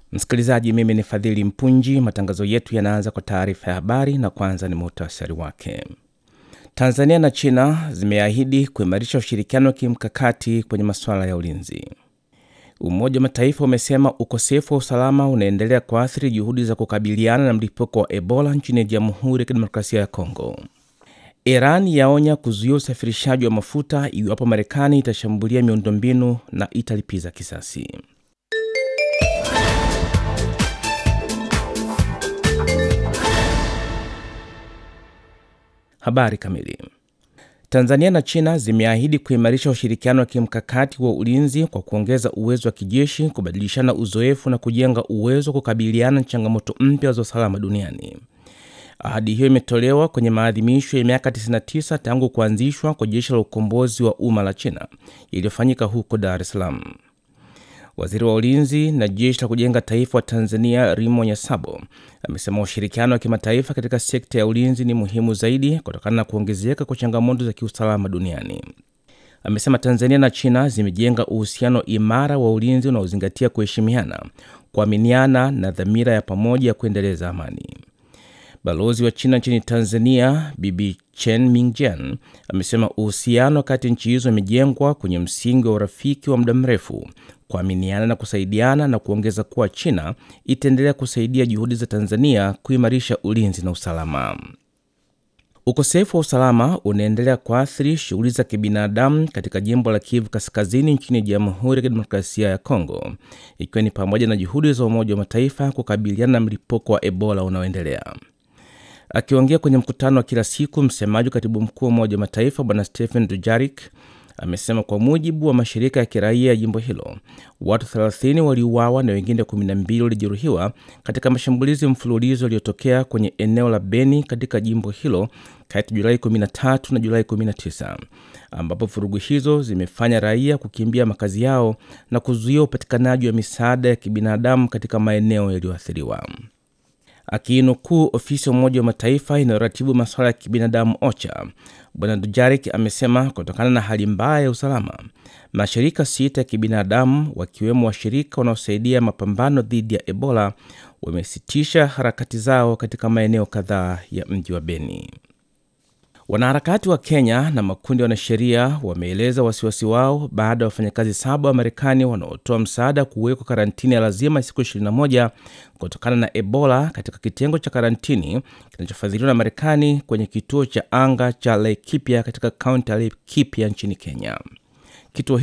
Msikilizaji, mimi ni Fadhili Mpunji. Matangazo yetu yanaanza kwa taarifa ya habari na kwanza ni muhtasari wake. Tanzania na China zimeahidi kuimarisha ushirikiano wa kimkakati kwenye masuala ya ulinzi. Umoja wa Mataifa umesema ukosefu wa usalama unaendelea kuathiri juhudi za kukabiliana na mlipuko wa Ebola nchini Jamhuri ya Kidemokrasia ya Kongo. Iran yaonya kuzuia usafirishaji wa mafuta iwapo Marekani itashambulia miundombinu na italipiza kisasi. Habari kamili. Tanzania na China zimeahidi kuimarisha ushirikiano wa kimkakati wa ulinzi kwa kuongeza uwezo wa kijeshi, kubadilishana uzoefu na kujenga uwezo wa kukabiliana na changamoto mpya za usalama duniani. Ahadi hiyo imetolewa kwenye maadhimisho ya miaka 99 tangu kuanzishwa kwa jeshi la ukombozi wa umma la China iliyofanyika huko Dar es Salaam. Waziri wa ulinzi na jeshi la kujenga taifa wa Tanzania Rimo Nyasabo amesema ushirikiano wa kimataifa katika sekta ya ulinzi ni muhimu zaidi kutokana na kuongezeka kwa changamoto za kiusalama duniani. Amesema Tanzania na China zimejenga uhusiano imara wa ulinzi unaozingatia kuheshimiana, kuaminiana na dhamira ya pamoja ya kuendeleza amani. Balozi wa China nchini Tanzania Bibi Chen Mingjian amesema uhusiano kati nchi hizo umejengwa kwenye msingi wa urafiki wa muda mrefu, kuaminiana na kusaidiana, na kuongeza kuwa China itaendelea kusaidia juhudi za Tanzania kuimarisha ulinzi na usalama. Ukosefu wa usalama unaendelea kuathiri shughuli za kibinadamu katika jimbo la Kivu Kaskazini nchini Jamhuri ya Kidemokrasia ya Kongo, ikiwa ni pamoja na juhudi za Umoja wa Mataifa kukabiliana na mlipuko wa Ebola unaoendelea. Akiongea kwenye mkutano wa kila siku, msemaji wa katibu mkuu wa Umoja wa Mataifa Bwana Stephen Dujarik amesema kwa mujibu wa mashirika ya kiraia ya jimbo hilo watu 30 waliuawa na wengine 12 walijeruhiwa katika mashambulizi mfululizo yaliyotokea kwenye eneo la Beni katika jimbo hilo kati ya Julai 13 na Julai 19, ambapo vurugu hizo zimefanya raia kukimbia makazi yao na kuzuia upatikanaji wa misaada ya kibinadamu katika maeneo yaliyoathiriwa. Akiinukuu ofisi ya Umoja wa Mataifa inayoratibu masuala ya kibinadamu OCHA, Bwana Dujarik amesema kutokana na hali mbaya ya usalama, mashirika sita ya kibinadamu wakiwemo washirika wanaosaidia mapambano dhidi ya Ebola wamesitisha harakati zao katika maeneo kadhaa ya mji wa Beni. Wanaharakati wa Kenya na makundi ya wanasheria wameeleza wasiwasi wao baada ya wafanyakazi saba wa Marekani wanaotoa msaada kuwekwa karantini ya lazima siku 21 kutokana na Ebola katika kitengo cha karantini kinachofadhiliwa na Marekani kwenye kituo cha anga cha Laikipia katika kaunti ya Laikipia nchini Kenya. Kituo